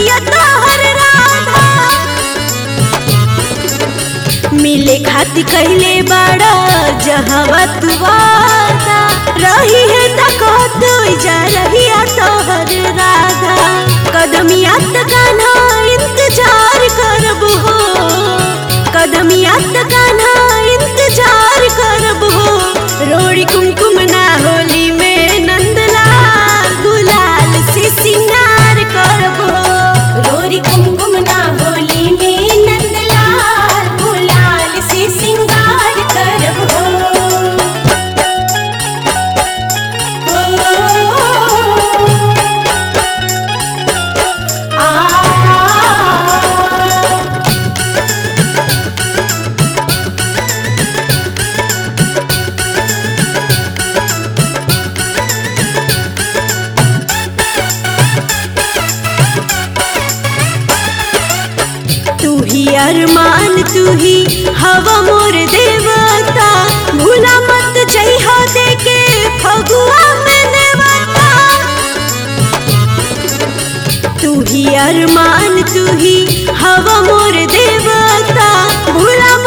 बिया तोहर राधा मिले खाती कहले बड़ा जहवा तू वादा रही है तको तू जा रही है तोहर राधा कदमिया गाना इंतजार करब हो कदमिया गाना इंतजार करब हो रोड़ी कुमकुम ना होली में नंदलाल गुलाल से सिंगार करब हो रोड़ी कुमकुम ना होली में नंदलाल गुलाल से सिंगार करब हो आ तू ही अरमान तू ही हवा मोर देवता भूला मत जइहा देके फगुआ में देवता तू ही अरमान तू ही हवा मोर देवता भूला